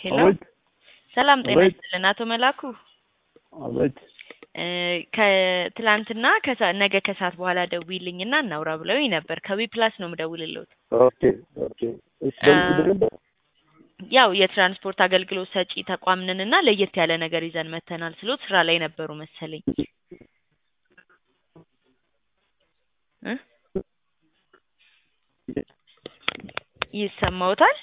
ሄሎ አቤት ሰላም ጤና አቤት። ይስጥልን አቶ መላኩ አቤት እ ከትላንትና ከሰ- ነገ ከሰዓት በኋላ ደውይልኝና እናውራ ብለውኝ ነበር። ከዊ ፕላስ ነው የምደውልልዎት። ኦኬ ኦኬ እሺ በምን ነበር ያው የትራንስፖርት አገልግሎት ሰጪ ተቋም ነንና ለየት ያለ ነገር ይዘን መተናል ስሎት ስራ ላይ ነበሩ መሰለኝ እ ይሰማዎታል?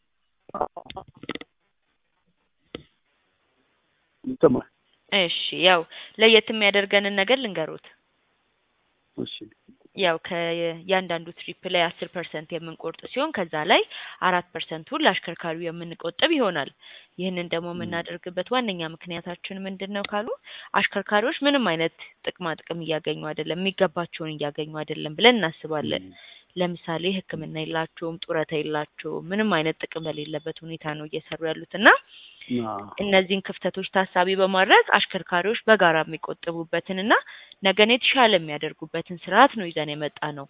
ይሰማል እሺ ያው ለየት የሚያደርገንን ነገር ልንገሩት። እሺ ያው ከእያንዳንዱ ትሪፕ ላይ አስር ፐርሰንት የምንቆርጥ ሲሆን ከዛ ላይ አራት ፐርሰንቱን ለአሽከርካሪው የምንቆጥብ ይሆናል። ይህንን ደግሞ የምናደርግበት ዋነኛ ምክንያታችን ምንድን ነው ካሉ አሽከርካሪዎች ምንም አይነት ጥቅማ ጥቅም እያገኙ አይደለም፣ የሚገባቸውን እያገኙ አይደለም ብለን እናስባለን። ለምሳሌ ሕክምና የላቸውም፣ ጡረታ የላቸውም፣ ምንም አይነት ጥቅም በሌለበት ሁኔታ ነው እየሰሩ ያሉት እና እነዚህን ክፍተቶች ታሳቢ በማድረግ አሽከርካሪዎች በጋራ የሚቆጥቡበትን እና ነገን የተሻለ የሚያደርጉበትን ስርዓት ነው ይዘን የመጣ ነው።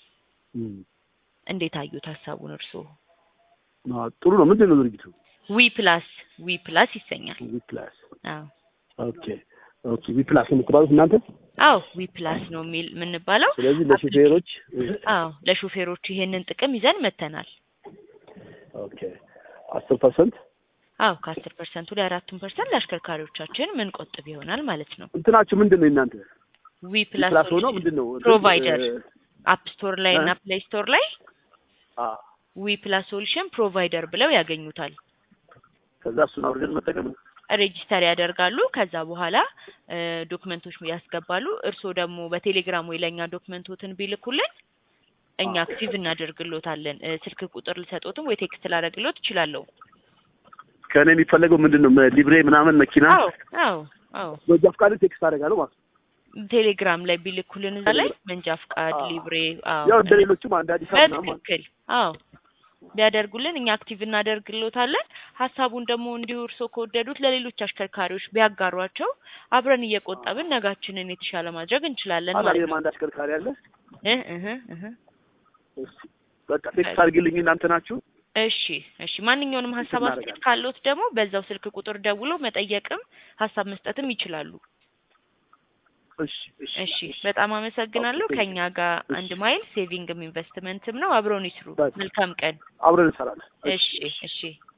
እንዴት አዩት ሀሳቡን እርስዎ? ጥሩ ነው ምንድን ነው ድርጊቱ ዊ ፕላስ ዊ ፕላስ ይሰኛል። ዊ ፕላስ አዎ ኦኬ ኦኬ ዊ ፕላስ የምትባሉት እናንተ አዎ ዊ ፕላስ ነው የሚል የምንባለው። ስለዚህ ለሹፌሮች አዎ ለሹፌሮች ይሄንን ጥቅም ይዘን መተናል። ኦኬ አስር ፐርሰንት አዎ ከአስር ፐርሰንቱ ላይ አራቱን ፐርሰንት ለአሽከርካሪዎቻችን ምን ቆጥብ ይሆናል ማለት ነው። እንትናችሁ ምንድን ነው እናንተ ዊ ፕላስ ፕላስ ሆኖ ምንድን ነው ፕሮቫይደር እ- አፕ ስቶር ላይ እና ፕሌይ ስቶር ላይ አ ዊ ፕላስ ሶሉሽን ፕሮቫይደር ብለው ያገኙታል። ከዛ እሱን አውርደን መጠቀም ነው። ሬጂስተር ያደርጋሉ። ከዛ በኋላ እ ዶክመንቶች ያስገባሉ። እርስዎ ደግሞ በቴሌግራም ወይ ለእኛ ዶክመንቶትን ቢልኩልን እኛ አክቲቭ እናደርግሎታለን። እ ስልክ ቁጥር ልሰጦትም ወይ ቴክስት ላደርግሎት እችላለሁ። ከእኔ የሚፈለገው ምንድን ነው መ- ሊብሬ ምናምን መኪና አዎ አዎ አዎ በዛ ፍቃድ ቴክስት አደርጋለሁ ማለት ነው። ቴሌግራም ላይ ቢልኩልን እዛ ላይ መንጃ ፍቃድ፣ አዎ። ሊብሬ አዎ ያው እንደ ሌሎችም አንድ አዲስ አበባ ምናምን ማለት በትክክል አዎ ቢያደርጉልን እኛ አክቲቭ እናደርግሎታለን። ሀሳቡን ደግሞ እንዲሁ እርስዎ ከወደዱት ለሌሎች አሽከርካሪዎች ቢያጋሯቸው አብረን እየቆጠብን ነጋችንን የተሻለ ማድረግ እንችላለን ማለት አላየም ነው። አንድ አሽከርካሪ አለ። እህ እህ እህ እሺ በቃ ቴክስት አድርግልኝ እናንተ ናችሁ። እሺ እሺ። ማንኛውንም ሀሳብ አስተያየት እናደርጋለን። ካለዎት ደግሞ በዛው ስልክ ቁጥር ደውለው መጠየቅም ሀሳብ መስጠትም ይችላሉ። እሺ እሺ እሺ በጣም አመሰግናለሁ። ኦኬ፣ ከኛ ጋር እሺ። አንድ ማይል ሴቪንግም ኢንቨስትመንትም ነው። አብረውን ይስሩ። በቃ። መልካም ቀን። አብረን እንሰራለን። እሺ እሺ